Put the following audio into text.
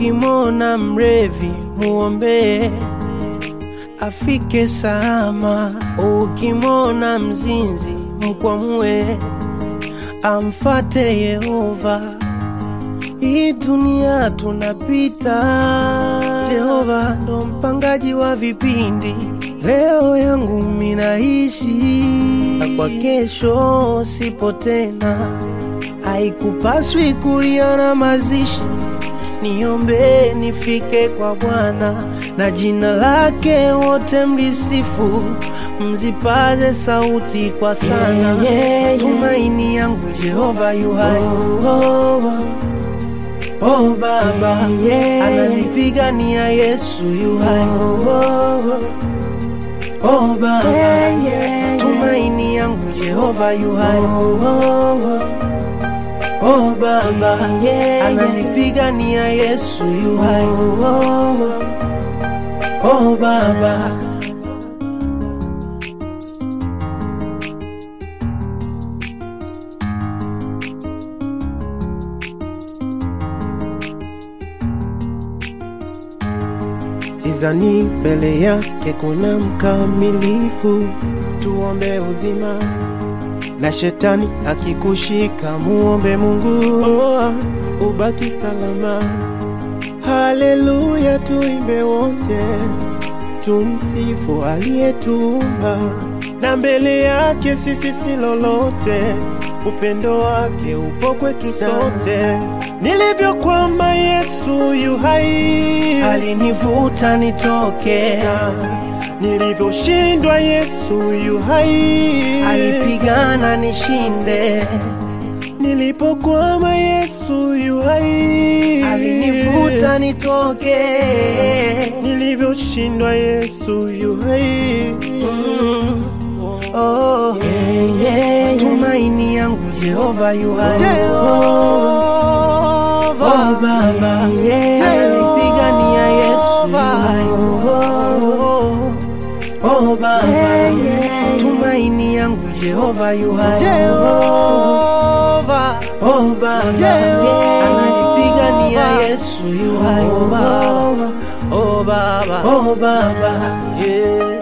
ukimwona mrevi muombee afike salama. Ukimwona mzinzi mkwamue amfate Yehova. Hii dunia tunapita, Yehova ndo mpangaji wa vipindi. Leo yangu minaishi na kwa kesho sipo tena, haikupaswi kulia na mazishi. Niombe nifike kwa Bwana na jina lake wote mlisifu, mzipaze sauti kwa sana. Yeah, yeah, yeah. Tumaini yangu Jehova yu hai. Oh Baba, Yeah. ananipigania Yesu yu hai. Oh Baba, Yeah, yeah. tumaini yangu Jehova yu hai. Oh Baba, Yeah, ananipigania Yesu yu hai. Oh Baba, Sizani mbele yake kuna mkamilifu, tuombe uzima na shetani akikushika, muombe Mungu oh, ubaki salama. Haleluya, tuimbe wote, tumsifu aliyetuumba, na mbele yake sisi si lolote, upendo wake upo kwetu sote. Nilivyokwama Yesu yu hai, alinivuta nitoke nilivyoshindwa Yesu yu hai, alipigana nishinde. Nilipokwama Yesu yu hai, alinivuta nitoke. Nilivyoshindwa Yesu yu hai. Mm. Oh. Yeah, yeah, Tumaini yangu Jehova yu hai. Oh Baba, Yeah. ananipigania Yesu yu hai. Oh Baba, Yeah, yeah. tumaini yangu Jehova yu hai. Oh Baba, ananipigania Yesu yu hai. Oh Baba, oh Baba, oh Baba, yeah.